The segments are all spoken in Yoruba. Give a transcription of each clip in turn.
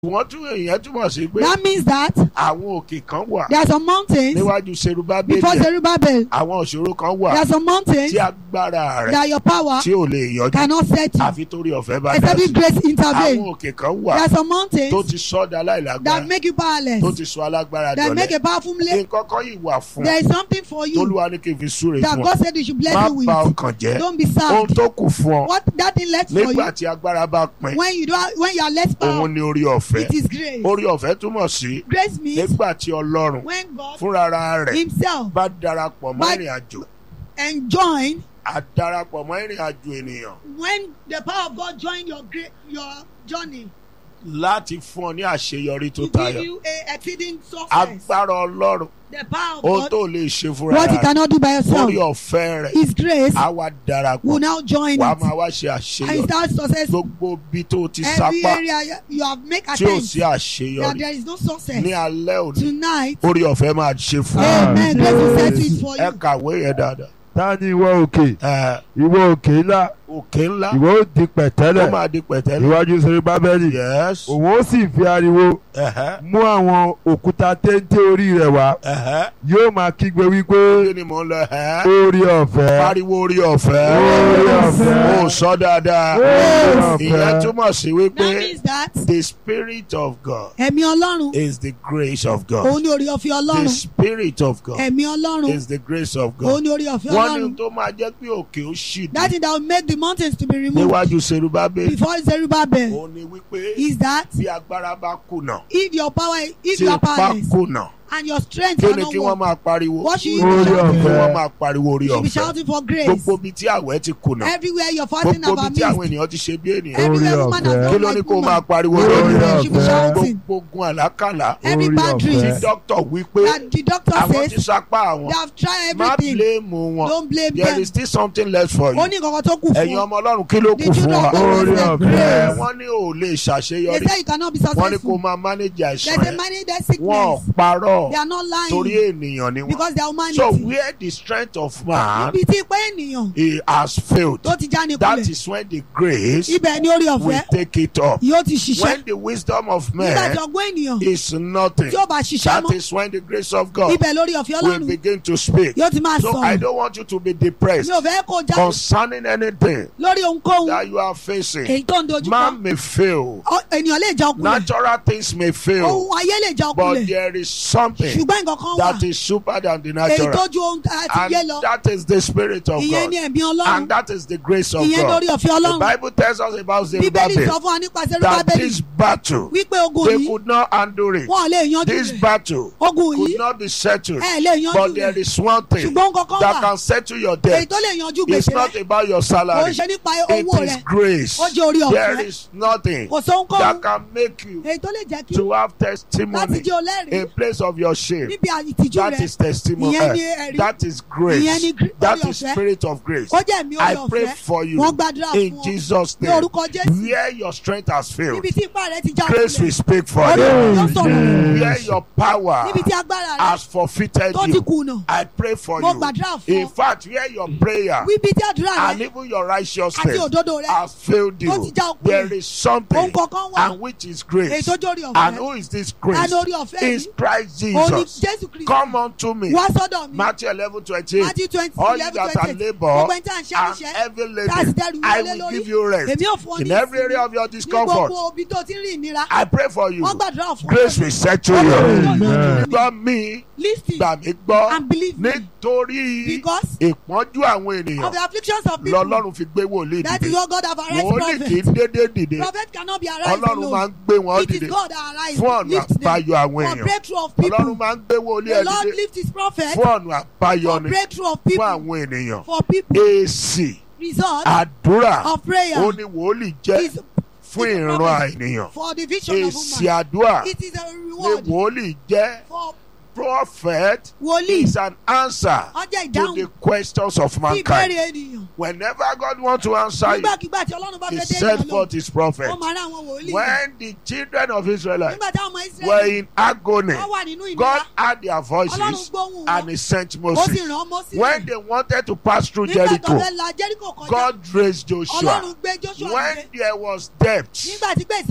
wọ́n tún èèyàn túmọ̀ sí pé That means that àwọn òkè kan wà there are some mountains níwájú serubábélì before Zerubbabel. àwọn òṣòro kan wà There are some mountains tí agbára rẹ̀ that your power tí ò lè yọjú cannot set you. àfi torí ọ̀fẹ́ bá dá Except sí if grace intervene. àwọn òkè kan There wà are some tó mountains ti sọ́dà that láìlágbára make you tó powerless. ti sọ alágbára That make dọ̀lẹ́ a powerful lake. nǹkan kan yìí wà fún There is something for you tolúwa ní kí n fi súre that fún ọ God said you should bless má you with. bà ọkàn jẹ́ Don't be ohun sad. tó kù fún ọ What that thing left for nígbà you tí agbára bá pin when you don't when you are less òun power, ni orí ọ̀fẹ́ it is grace. orí ọ̀fẹ́ túmọ̀ sí Grace means nígbà tí ọlọ́run when God fúnra rẹ̀ Himself bá darapọ̀ mọ́ Bá- ìrìn àjò enjoin á darapọ̀ mọ́ ìrìn àjò ènìyàn when the power of God join your great your journey láti fún ọ ní àṣeyọrí tó to tayọ give you a exceeding success. agbára ọlọ́run The power of ohun God, tó lè ṣe fúnra what He rẹ̀ cannot do by yourself, orí ọ̀fẹ́ rẹ̀ His grace á wá darapọ̀ will now join wàá it máa wá ṣe and àṣeyọrí start success. gbogbo bí tó ti Every sápá area you have make tí ò attempt sí that àṣeyọrí there is no success ní alẹ́ òní tonight. orí ọ̀fẹ́ máa ṣe fún ọ Amen. Grace will set it for ẹ you. kàwé yẹn dáadáa ta ni ìwọ òkè ẹ ìwọ òkè ńlá òkè ńlá ìwọ ó di ó pẹ̀tẹ́lẹ̀ máa di pẹ̀tẹ́lẹ̀ níwájú Serubábẹ́lì yes òun ó sì fi ariwo ẹ̀hẹ́ mú àwọn òkúta téńté orí rẹ̀ wá ẹ̀hẹ́ yóò máa kígbe wípé kí ni mò ń lọ ẹ̀hẹ́ orí ọ̀fẹ́ pariwo orí ọ̀fẹ́ orí ọ̀fẹ́ ó sọ dáadáa orí ìyẹn ọ̀fẹ́ túmọ̀ sí That wípé means that the spirit of God ẹ̀mí Ọlọ́run is the grace of òun God ni orí ọ̀fẹ́ the Ọlọ́run spirit of God ẹ̀mí Ọlọ́run is the grace of òun God ni orí ọ̀fẹ́ wọ́n ní Ọlọ́run. tó máa jẹ́ pé òkè ó ṣì That dé thing that will make the mountains to be removed níwájú Serubábélì before Zerubbabel òun ni wípé is that bí agbára bá kùnà if your power if tí you are ipá powerless kùnà and your strength kí ni cannot kí wọ́n work máa pariwo what should you Orí be shouting kí ọ̀fẹ́. wọ́n máa pariwo orí you should be ọ̀fẹ́ shouting for grace gbogbo ibi tí àwẹ̀ ti kùnà everywhere you're fasting gbogbo ibi about tí àwọn missed ènìyàn ti ṣe bí ènìyàn everywhere Orí woman has ọ̀fẹ́. kí done ló ní like kó máa woman pariwo Orí lórí everywhere you should be ọ̀fẹ́. shouting gbogbo ogun àlákàlà every Orí bad ọ̀fẹ́. tí dreams dókítà wí pé that the doctor àwọn ti says sapá àwọn they have tried má everything bíléèmù wọn don't blame there them is still something left for ó you ní nǹkan tó kù ẹ̀yin fún ọmọ ọlọ́run kí ló the kù fún children wa of God Orí is the ọ̀fẹ́. ẹ grace wọ́n ní ò lè they ṣàṣeyọrí say you cannot be wọ́n ní kó successful máa manage they àìsàn say yẹn manage their wọ́n ò sickness parọ́ they are not torí lying ènìyàn ni wọ́n because they are so humanity where the strength of man ibi tí ipá ènìyàn he has failed tó ti já ní that kulẹ̀ is when the grace ibẹ̀ ni orí will ọ̀fẹ́ take it up yóò ti ṣiṣẹ́ when the wisdom of nígbà man tí ọgbọ́n ènìyàn is nothing tí ó bá ṣiṣẹ́ that mọ́ is when the grace of God ibẹ̀ lórí ọ̀fẹ́ will Ọlọ́run begin to speak yóò ti máa so I sọ̀rọ̀ don't want you to be depressed mi ò fẹ́ kó já concerning anything lórí ohunkóhun that you are facing èyí tó ń dojú kọ man may fail Ọ- ènìyàn lè já ọkùnrin natural things may fail ohun ayé lè já but ọkùnrin there is something ṣùgbọ́n nǹkan kan wà that is super than the èyí natural tó ju ohun àti yé and lọ that is the spirit of ìyẹn ni God ẹ̀mí Ọlọ́run and that is the grace of ìyẹn God lórí ọ̀fẹ́ the Ọlọ́run Bible tells us about bíbélì sọ Zerubbabel fún wa nípa that Zerubbabel this battle wípé ogun they yìí could not handle it wọn ò lè yanjú this rẹ̀ battle ogun could yìí not be settled ẹ lè yanjú but there rẹ̀ is one thing ṣùgbọ́n nǹkan kan that wà can settle your èyí debt tó lè yanjú it's gbèsè not rẹ̀ about your kò ń salary ṣe nípa it owó is rẹ̀ grace ó jẹ́ orí there ọ̀fẹ́ is nothing kò sóhunkóhun that can make you èyí tó lè jẹ́ kí to have láti testimony jẹ́ olẹ́rìí in place of your shame níbi ìtìjú that rẹ̀ is testimony ìyẹn ni Eh, ẹ̀rí that is ìyẹn ni grace gr- that orí is ọ̀fẹ́. spirit of grace ó jẹ́ ẹ̀mí I orí pray ọ̀fẹ́ for you wọ́n gbàdúrà in fún ọ Jesus ní name orúkọ Jésù where your strength has failed níbi tí ipá rẹ̀ ti já grace will ọkùnrin speak for orí you ọ̀fẹ́ yóò sọ̀rọ̀ where your power níbi tí agbára rẹ̀ has forfeited tó ti you kùnà I pray for mo you gbàdúrà fún in ọ fact where your prayer wíbi tí àdúrà and rẹ̀ even your àti righteousness òdodo rẹ̀ has failed tó ti you já ọkùnrin there is something ohun kankan wà and which is èyí grace tó jórí and ọ̀fẹ́ who is this ẹni grace orí ọ̀fẹ́ is yìí Christ òun ni Jesus Jésù Kristi come unto me wá sọ́dọ̀ mi Matthew eleven twenty eight Matthew twenty all you eleven that twenty are eight labour gbogbo ẹni tí à ń ṣe and àníṣe heavy tá a sì laden dẹrù I wọlé will lórí give you rest èmi ò fún ọ ní in every area of your ní discomfort gbogbo ibi tó ti rí ìnira I pray for you wọ́n gbàdúrà fún grace will settle you Amen. gbọ́ mi listen gbà mí gbọ́ and believe me nítorí because ìpọ́njú àwọn of ènìyàn the afflictions of people lọ́lọ́run fi gbé wòlíì that is dìde what God have arise wòlíì kì í prophet dédé dìde prophet cannot be arise ọlọ́run máa alone ń gbé wọn it dìde is God that arise fún ọ̀nà lift them àbáyọ àwọn for èèyàn breakthrough of ọlọ́run people máa ń gbé wòlíì the ẹ̀ Lord dìde lift his prophet fún ọ̀nà àbáyọ for ni breakthrough of fún people àwọn ènìyàn for people èsì result àdúrà of prayer ó ní wòlíì jẹ́ is fún is a ìran prophet àìníyàn for the vision of èsì woman àdúrà it is a ni reward wòlíì jẹ́ for prophet wòlíì is an answer ọjọ́ to ìdáhùn the questions of sí mankind ìbéèrè ènìyàn whenever God wants to answer you nígbàkigbà tí ọlọ́run bá he fẹ́ dé sent ènìyàn lọ forth his prophet ó máa rán àwọn wòlíì when the children of Israel nígbà táwọn ọmọ were Ísírẹ́lì in agony wọ́n wà nínú God ìnira heard their ọlọ́run voices gbóhùn and wọn he sent ó sì Moses rán Mósè when they wanted to pass through nígbà tó Jericho fẹ́ la Jericho kọjá God raised Joshua ọlọ́run gbé Joshua when dìde there was debt nígbà tí gbèsè wà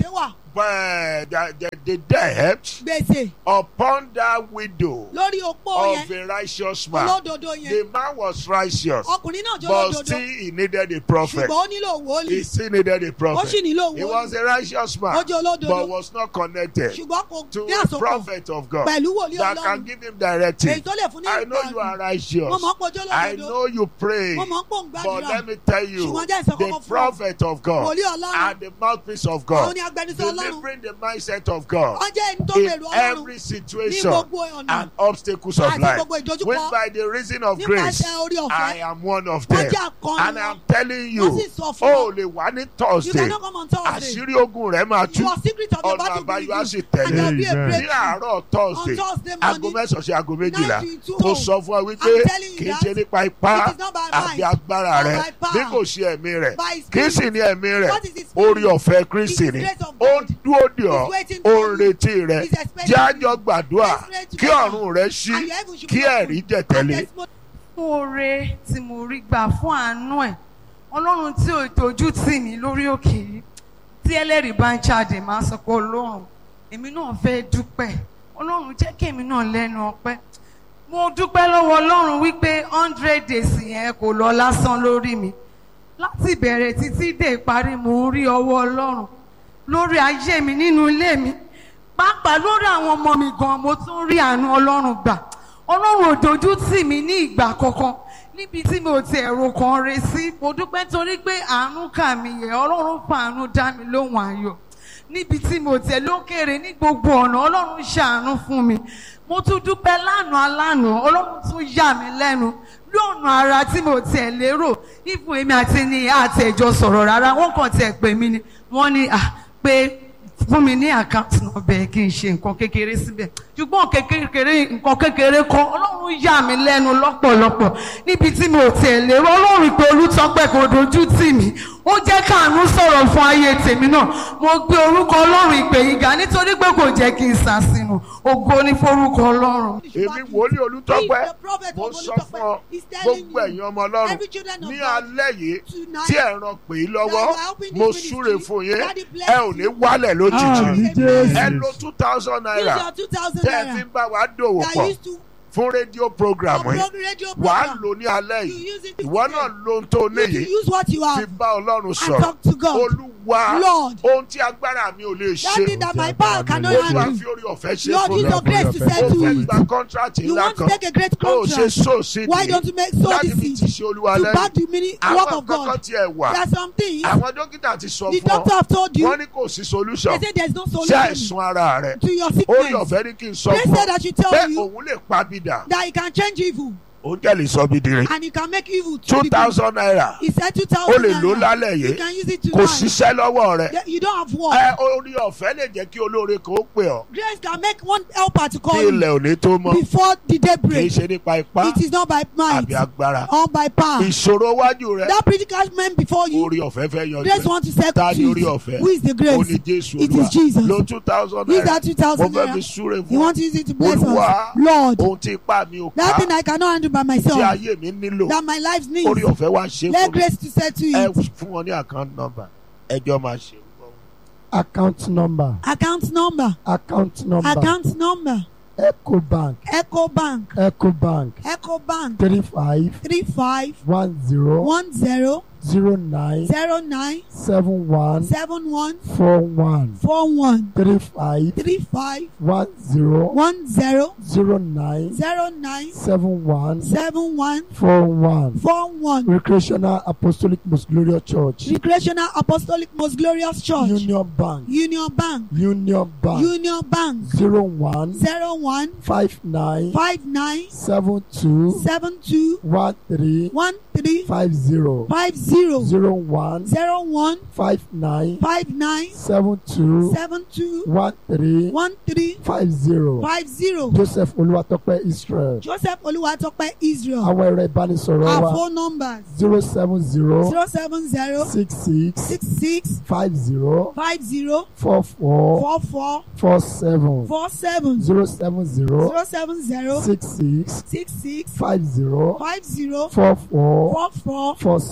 uh, the, the, the debt gbèsè upon that widow lórí opó of yẹn a righteous man. olódodo The yẹn man was righteous, ọkùnrin náà jẹ́ but olódodo still he needed a prophet. ṣùgbọ́n ó nílò He wòlíì still needed a ó sì prophet. nílò He was wòlíì a righteous ó man, jẹ́ olódodo but was not connected ṣùgbọ́n kò to ní a àsopọ̀ prophet of God pẹ̀lú wòlíì that can ọlọ́run give him èyí directive. tó lè fún ní I know you are mo righteous. mọ̀ pé ojú I olódodo know you pray. mo mọ̀ pé òun But gbàdúrà let me tell you, ṣùgbọ́n jẹ́ ìsọ̀kọ́kọ́ the fún ọ prophet of God wòlíì ọlọ́run and the mouthpiece of òun God, ni agbẹnusọ ọlọ́run delivering the mindset of God wọ́n jẹ́ ẹni tó in bẹ̀rù ọlọ́run every ní situation gbogbo ọ̀nà and obstacles of àti life. gbogbo ìdojúkọ Which by the reason of grace, nípasẹ̀ orí I ọ̀fẹ́ am one of wọ́n them. jẹ́ akọni And wọn I'm telling wọ́n you, sì sọ fún ó wọn lè wá ní you Thursday, cannot come on Thursday àṣírí ogun rẹ̀ máa tú, your secret of your ọ̀nà battle àbáyọ will á be sì and tẹ̀lé. there will be a Amen. Ní breakthrough àárọ̀ on Thursday, Thursday aago morning mẹ́sàn-án sí aago méjìlá, nine to mo two sọ fún ọ wípé I'm telling you kì í that ṣe nípa ipá it is not by àbí might agbára or rẹ by power, bí kò ṣe ẹ̀mí rẹ̀ by his kì í sì spirit ní ẹ̀mí rẹ̀ what is his spirit orí ọ̀fẹ́ Kristi It ni is grace of ó God. ń dúró dè ọ́ He's waiting ó for ń you. retí rẹ̀ He's expecting jẹ́ you. àjọ gbàdúrà Let's pray kí together. ọ̀run rẹ̀ ṣí and your heaven should kí be open. ẹ̀rí jẹ̀ And tẹ̀lé. testimony fún oore tí mo rí gbà fún àánú ẹ̀ ọlọ́run tí ò tójú tì mí lórí òkè yìí tí ẹlẹ́rìí bá ń jáde máa sọ pé ọlọ́run èmi náà fẹ́ dúpẹ́ ọlọ́run jẹ́ kí èmi náà lẹ́nu ọpẹ́ mo dúpẹ́ lọ́wọ́ ọlọ́run wípé hundred days yẹn kò lọ lásán lórí mi láti bẹ̀rẹ̀ títí dé ìparí mo ń rí ọwọ́ ọlọ́run lórí ayé mi nínú ilé mi pàápàá lórí àwọn ọmọ mi gan mo tún rí àánú ọlọ́run gbà ọlọ́run ò dojú tì mí ní ìgbà kankan níbi tí mi ò ti ẹ̀rọ kan re sí mo dúpẹ́ torí pé àánú kà mí yẹ ọlọ́run fa àánú dá mi lóhùn ayọ̀ níbi tí mo tẹ̀ lókèrè ní gbogbo ọ̀nà ọlọ́run ṣàánú fún mi mo tún dúpẹ́ lánàá lánàá ọlọ́run tún yà mí lẹ́nu lọ́nà ara tí mo tẹ̀ lérò ìfún èmi àti ní àtẹ̀jọ sọ̀rọ̀ rárá wọ́n kàn tẹ̀ pè mí ni wọ́n ní à pé fún mi ní àkáǹtì náà bẹ́ẹ̀ kí n ṣe nǹkan kékeré síbẹ̀ ṣùgbọ́n kékeré nǹkan kékeré kan ọlọ́run yà mí lẹ́nu lọ́pọ̀lọpọ̀ níbi tí mo tẹ̀ lérò ọlọ́run pé olùtọ́pẹ́ kò dojú tì mí ó jẹ́ káàánú sọ̀rọ̀ fún ayé tèmi náà mo gbé orúkọ ọlọ́run ìpè yìí ga nítorí pé kò jẹ́ kí n sàṣìnù ògo ní forúkọ ọlọ́run. èmi wòlíì olùtọ́pẹ́ He, the prophet mo of sọ Olùtọ́pẹ́, fún ọ is telling gbogbo you, ẹ̀yin ọmọ ọlọ́run every children of ní God alẹ́ yìí tonight tí ẹ̀ ràn pé lọ́wọ́ that you are helping this mo ministry, súre fún yín Daddy bless ẹ ò ní you. wálẹ̀ lójijì Àmín ẹ lo Jésù. two thousand use naira your two thousand tẹ́ ẹ fi naira ń bá wa dòwò that pọ̀ used to fún rédíò program for yìí prog- radio wà á program lò ní alẹ́ you yìí use it ìwọ náà lo ohun tó you níyì to use what you fi have bá ọlọ́run and sọ̀rọ̀ talk to God olúwa Lord ohun tí agbára mi ò lè that ṣe thing that my power cannot ó máa handle fi orí ọ̀fẹ́ ṣe Lord fún use mi your grace to Ó ó settle fẹ́ it gba kọ́ńtrátì you ńlá want to kan take a great ó ṣe contract sóòsì why don't you make sow láti the fi ti seed ṣe olúwa to lẹ́yìn back the mini work àwọn of kankan God tiẹ̀ wà there are some things àwọn dókítà ti sọ the fún doctor ọ have told you wọ́n ní kò sí solution they say there is no sí solution àìsàn ara rẹ̀ to your orí sickness ọ̀fẹ́ ní kí n sọ they fún said ọ I should tell pé you òun lè pa bìdà that he can change evil ó jẹ́ lè sọ bìdìrín and he can make evil to two be good thousand naira he said two ó thousand lè lò naira lálẹ́ you yìí can use it kò tonight ṣiṣẹ́ lọ́wọ́ rẹ̀ There- you don't have work ẹ orí ọ̀fẹ́ lè jẹ́ kí olóore kan ó pè ọ́ grace can make one helper to kí call you ilẹ̀ òní tó mọ́ before the day kì í break ṣe nípa ipá it is not by might àbí agbára or by power ìṣòro wájú rẹ̀ that predicament before you orí ọ̀fẹ́ fẹ́ yanjú grace ẹ̀ want to settle ta ni orí it ọ̀fẹ́ who is the ó ní grace jésù It is Jesus. lo two thousand use naira that two mo thousand fẹ́ fi naira súre you fún want to use it to bless Olúwa, us Lord ohun tí ipá mi ò that ká thing I cannot handle by tí myself ayé mi nílò that my life needs orí ọ̀fẹ́ wá ṣe let fún mi grace to settle ẹ it fún wọn ní account number ẹjọ́ máa ṣe account number account number account number account number ecobank ecobank ecobank ecobank three five three five one zero one zero zero nine zero nine seven one seven one four one four one three five three five one zero one zero zero nine zero nine seven one seven one four one four one recreational apostolic most glorious church recreational apostolic most glorious church union bank union bank union bank union bank zero one zero one five nine five nine seven two seven two one three one three five zero five zero zero one zero one five nine five nine seven two seven two one three one three five zero five zero joseph olúwatọ́pẹ́ israel joseph olúwatópẹ́ israel àwọn ẹ̀rọ ìbánisọ̀rọ̀ our wa phone numbers zero seven zero zero seven zero six six six six five zero five zero four four four four four seven four seven zero seven zero zero seven zero six six six six five zero five zero four four four four four seven four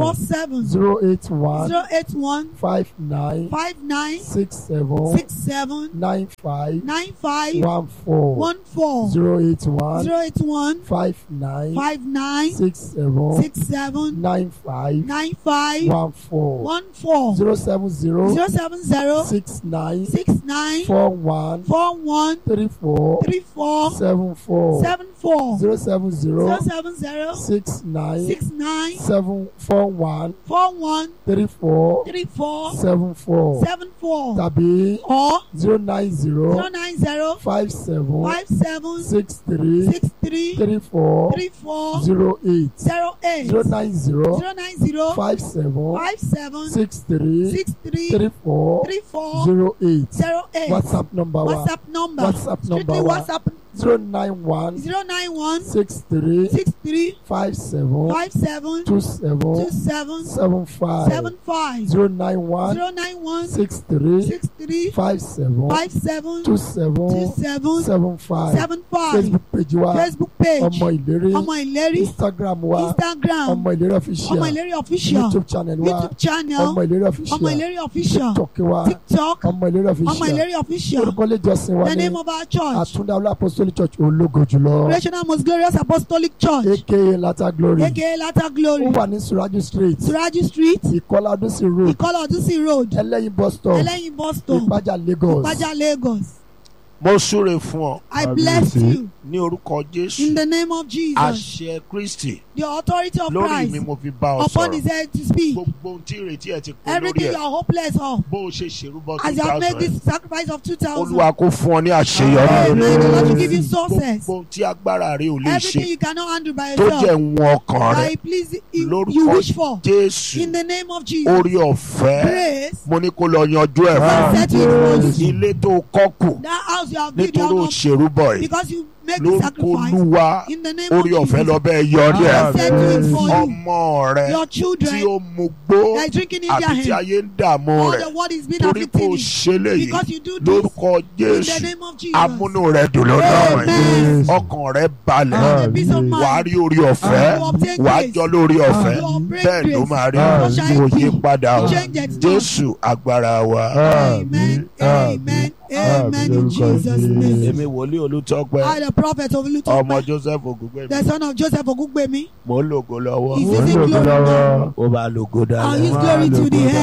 four seven zero eight one zero eight one five nine five nine six seven six seven nine five nine five one four one four zero eight one zero eight one five nine five nine six seven six seven nine five nine five one four one four zero seven zero zero seven zero six nine six nine four one four one three four three four seven four seven four zero seven zero zero seven zero six nine six nine seven four one four one three four three four seven four seven four tàbí or zero nine zero zero nine zero five seven five seven six three six three three four three four zero eight zero eight zero nine zero zero nine zero five seven five seven six three six three three four three four zero eight zero eight whatsapp number wa whatsapp number WhatsApp strictly number wa. whatsapp zero nine one zero nine one six three six three five seven five seven two two seven seven seven five seven five zero nine one zero nine one six three six three five seven five seven two two seven seven seven five seven five facebook page wa facebook page ọmọ ìlérí ọmọ ìlérí instagram wa instagram ọmọ ìlérí ọmọ official ìlérí official youtube channel wa youtube channel ọmọ ìlérí ọmọ official ìlérí official tiktok wa tiktok ọmọ ìlérí ọmọ official ìlérí official orúkọ ilé ìjọsìn wa the ní name of our church àtúndá ọlá apostolic church ológo jùlọ National Most Glorious Apostolic Church aka lata glory aka Latter Glory ó wà ní suraju street Suraju Street ìkọlá ọdúnsìn road Ìkọlà Ọdúnsìn Road ẹlẹ́yin bus stop Ẹlẹ́yin bus stop ìpájà lagos Ìpájà Lagos mo súre fún ọ I bless you ní orúkọ jésù in the name of Jesus àṣẹ kristi the authority of lórí mi Christ mo fi bá ọ upon his sọ̀rọ̀ head to speak gbogbo ohun tí ìrètí ẹ ti pé lórí everything you ẹ are hopeless of bó o ṣe ṣèrúbọ as two you have made thousand this sacrifice of two thousand olúwa kó fún ọ ní àṣeyọrí Amen the Lord will give you gbogbo success ohun tí agbára rẹ ò lè everything ṣe you cannot handle by tó jẹ́ yourself ìwọ̀n ọkàn rẹ that he please you, you lórúkọ wish for jésù in the name of Jesus orí ọ̀fẹ́ grace mo ní kó lọ yanjú ẹ̀ will fún set you in motion ilé tó kọ́ kù that house you have built you nítorí are not òṣèrúbọ yìí because you make the lórúkọ sacrifice olúwa in the name orí of ọ̀fẹ́ Jesus lọ bẹ́ẹ̀ yọrí I ẹ̀ said to it for you ọmọ rẹ your tí children ó mu gbó that is drinking in their àti tí hand ayé ń dààmú all rẹ̀ the word is being torí kò afflicting you ṣe léyìí because you do this lórúkọ in the jésù name of Jesus amúnú rẹ dùn lọ́dọ̀ rẹ̀ Amen. ọkàn rẹ balẹ̀ and the peace of wà á mind rí orí ọ̀fẹ́ you obtain wà á grace jọ lórí ọ̀fẹ́ you obtain bẹ́ẹ̀ ló grace máa rí so shall kò it yí be padà o change it not jésù agbára wa. amen amen amen in Jesus name èmi wòlíì olùtọ́pẹ́ I the prophet of ọmọ Lutope joseph ògúngbẹ̀mí the son of Joseph Ogungbemi mò ń lògo lọ́wọ́ is using glory now ó bá lògo I'll dáadáa. use glory to the